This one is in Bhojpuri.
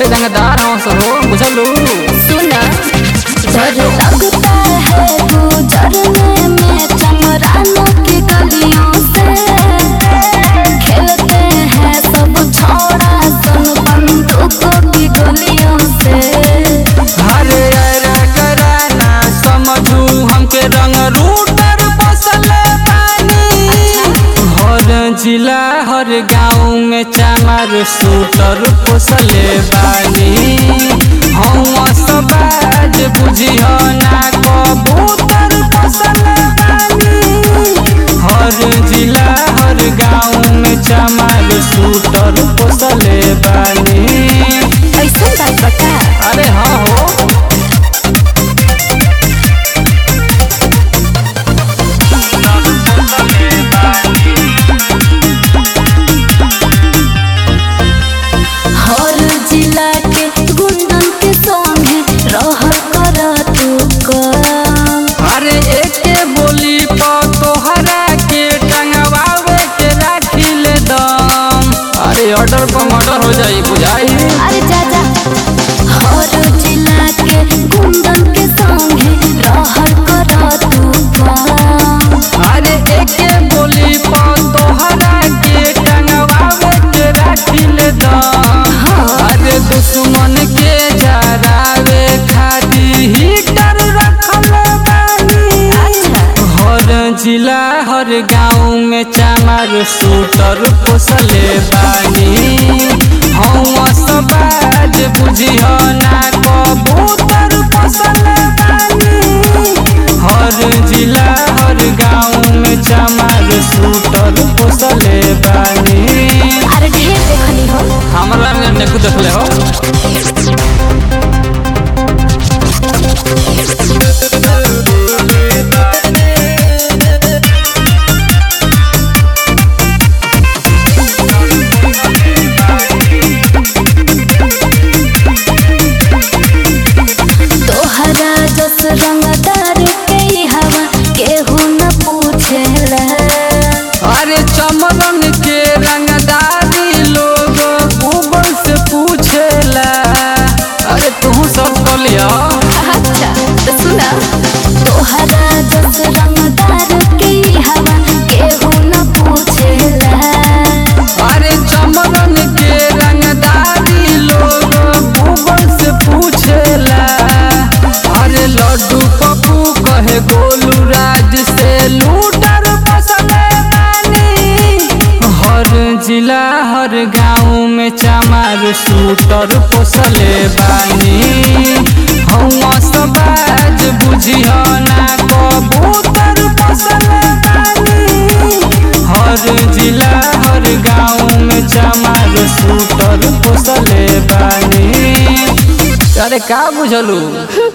के रंगदार हो सो हो बुझलू सुना डर लगता है गुजरने में चमरानों की गलियों से खेलते हैं सब छोड़ा सन बंदूकों की गोलियों से अरे अरे कराना समझू हमके रंग रूटर बसल पानी हर जिला हर गाँव में चामर सूटर पोसले बानी हम सबाज बुझियो ना कबूतर पोसले बानी हर जिला हर गाँव में चामर सूटर पोसले बानी ऐसा बात बता अरे हाँ हो हर जिला के गुंडन के संगे रह कर तू कर अरे एके बोली पा तोहरा के टंगवावे के राखी ले दम अरे ऑर्डर पर मर्डर हो जाई बुझाई अरे चाचा हर जिला के गुंडन के संगे रहर कर तू कर अरे एके बोली पा तोहरा के टंगवावे के राखी ले दम अरे दुश्मन के जरावे खाती हीटर रखल बानी हर जिला हर गाँव में चामर सूटर पोसले बानी हम सबाज बुझियो ना कबूतर पोसले बानी हर जिला हर गाँव में चामर सूटर पोसले बानी अरे ढेर देखनी हो हमरा में नेकु देखले हो तोहरा जस रंगदार के हवा केहू न पूछेला अरे चमरन के रंगदारी लोग गूगल से पूछेला अरे तू सब कर लिया अच्छा तो सुना तोहरा जस रंगदार के हवा केहू न पूछेला अरे चमरन के रंगदारी लोग गूगल से पूछेला अरे लड्डू पप्पू कहे गोलू राज से लूटर बसले बानी हर जिला हर गाँव में चामार सूटर पोसले बानी हम सबाज बुझियो ना कबूतर पोसले बानी हर जिला हर गाँव में चमार सूटर पोसले बानी अरे का बुझलू